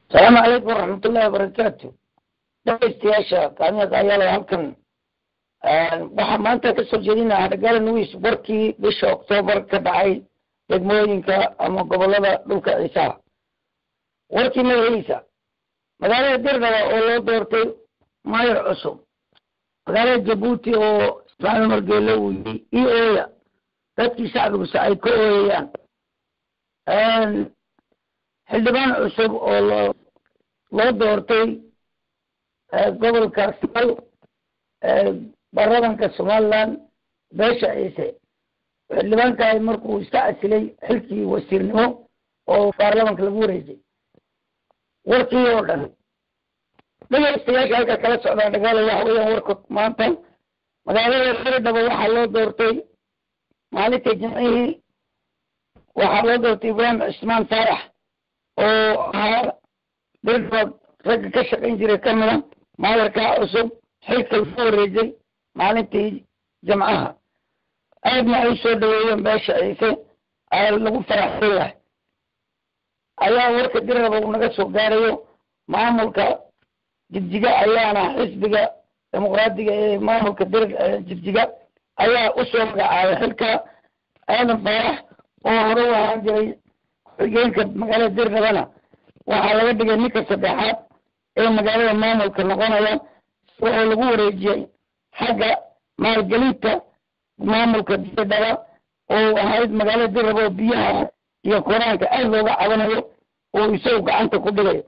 asalaamu calaykum waraxmatullahi wabarakaatu dhegeystayaasha kaamiyada ayaala halkan waxaa maanta kasoo jeedinaa hadhagaala nuis warkii bisha oktoobar ka dhacay degmooyinka ama gobolada dhulka ciisaha warkii magaciisa magaalada dirdhaba oo loo doortay mayor cusub magaalada jabuuti oo ismaaciil margeele uu yii i ooya dadkii shacbiguse ay ka ooyayaan xildhibaan cusub oo loo loo doortay gobolka sal baarlamanka somaliland beesha ciise xildhibaankaay markuu iska casilay xilkii wasiirnimo oo baarlamanka lagu wareejay warkii oo dhan dhegeystayaasha halka kala socdaa dhagaala waxa weeyaan warka maanta magaalada dirdhaba waxaa loo doortay maalinta jimcihii waxaa loo doortay ibraahim cismaan faarax oo ahaa dirdhaba ragga ka shaqayn jiray kamida maayarkaa cusub xilka lagu wareejay maalintii jamcaha aadna ay soo dhaweeyeen beesha ciise lagu faraxsan yahay ayaa warka dirraba uu naga soo gaarayo maamulka jigjiga ayaana xisbiga dimuqraadiga ee maamulka dir jigjiga ayaa usoo magacaabay xilka aadan faarax oo hore u ahaan jiray xigeenka magaalada dirdhabana waxaa laga dhigay ninka saddexaad ee magaalada maamulka noqonaya oo lagu wareejiyey xagga maalgelinta maamulka dirdhaba oo ahayd magaalada dirraba oo biyaha iyo koraanka aad looga cabanayo oo isagu gacanta ku dhigayo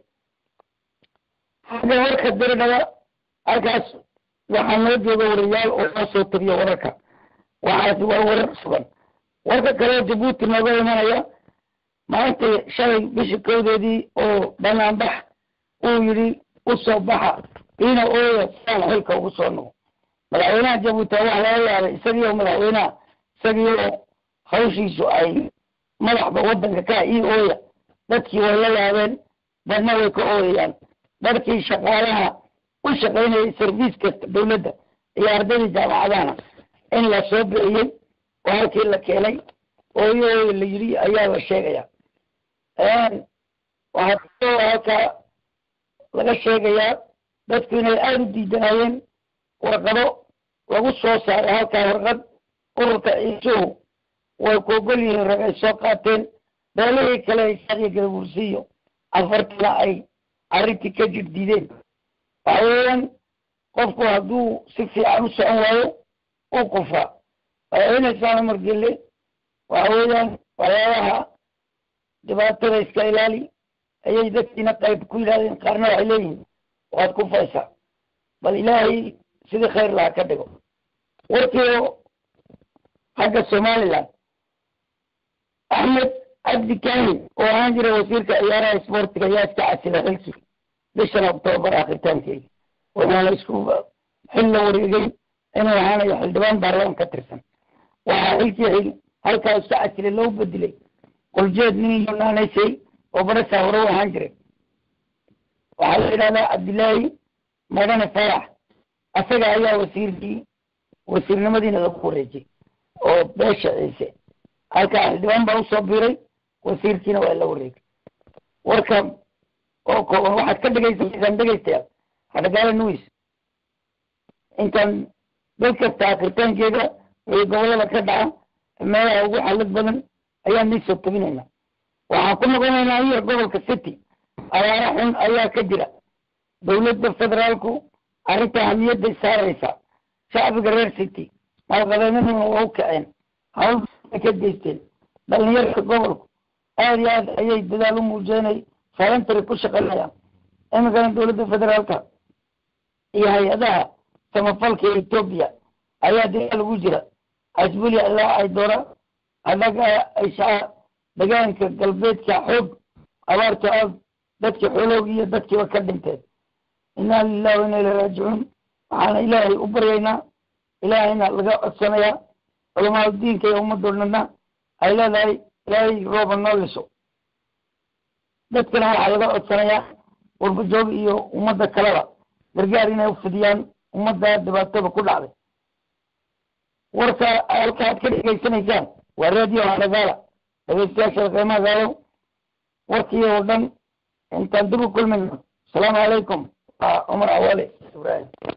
xagga warka dirdhaba halkaas waxaa noo jooga wariyaal oo noo soo tabiyo wararka waxaasi waa warar sugan warka kale jabuuti nooga imanaya maanta shalay bishii kowdeedii oo banaanbax uu yidhi usoo baxa ina ooya saan xilka ugu soo noqo madaxweynaha jabuuti waxa laga yaabay isagiioo madaxweynaha isagiioo hawshiisu ay madaxda waddanka ka ii ooya dadkii way la yaabeen dadna way ka ooyayaan dadkii shaqaalaha u shaqaynayay serviiska dawladda iyo ardaydii jaamacadahana in la soo bixiyey oo halkii la keenay ooyo ooya la yidhi ayaa la sheegaya waxaa halkaa laga sheegayaa dadku inay aada u diidanayeen warqado lagu soo saaray halkaa warqad ururka ciisuhu way ku ogol yihiin rag ay soo qaateen beelihii kale isaqiyo gadabursiiyo afartana ay arrintii ka jir diideen waxa weeyaan qofku hadduu si fiican u socon waayo u qufaa madaxweyne umar gelle waxa weeyaan waxyaabaha dhibaatada iska ilaali ayay dadkiina qayb ku yidhahdeen qaarna waxay leeyihiin waad ku faysaa bal ilaahay sidii khayr laha ka dhigo warkiio xagga somaliland axmed cabdi kani oo ahaan jiray wasiirka ciyaaraha isboortiga ayaa iska casilay xilkii bishan octoobar akhiritaankeedi waxaana isku xil la wareegay inuu ahaanayo xildhibaan baarlaman ka tirsan waxaa xilkii halkaa iska casilay loo bedelay qoljeed nin yunaanaysay oo barasaa hore u ahaan jiray waxaa la yidhahdaa cabdillaahi madane farax asaga ayaa wasiirkii wasiirnimadiina lagu wareejiyey oo beesha ciise halkaa xildhibaan baa usoo biiray wasiirkiina waa la wareegay warka oo kooban waxaad ka dhegaysanaysaan dhegaystayaal hadhagaala nuis intaan dad kasta akritaankeeda wixii gobolada ka dhaca meelaha ugu xalad badan ayaan nii soo tabinaynaa waxaan ku noqonaynaa iyo gobolka city abaara xun ayaa ka jira dawladda federaalku arrinta hamiyadday saaraysaa shacbiga reer city maalqabeennaduna waa u kaceen hawl ka geysteen dhalinyarka gobolku aad iyo aad ayay dadaal u muujeenay falantary ku shaqaynayaan iminkana dawladda federaalka iyo hay-adaha samafalka ee etoobiya ayaa dagaal ugu jira asbulia ilaa ay doora adaga ayshaa degaanka galbeedka xoog abaarta aad dadkii xooloogi iyo dadkiiba ka dhinteen inaa lilahi wa inaa ila raajicuun waxaana ilaahay u baryaynaa ilaahayna laga codsanayaa culamaadu diinka iyo ummaddoodnana ay leedahay ilaahay rooba noo liso dadkana waxaa laga codsanayaa warbajoog iyo ummadda kaleba gargaar inay ufidiyaan ummadda dhibaatada ku dhacday warka halka aad ka dhegaysanaysaan waa radio hadagaala dhegeystayaasha qiimaha gaalo warkii oo dhan intaan dib u kulmayno asalaamu calaykum waa cumar awale ibrahim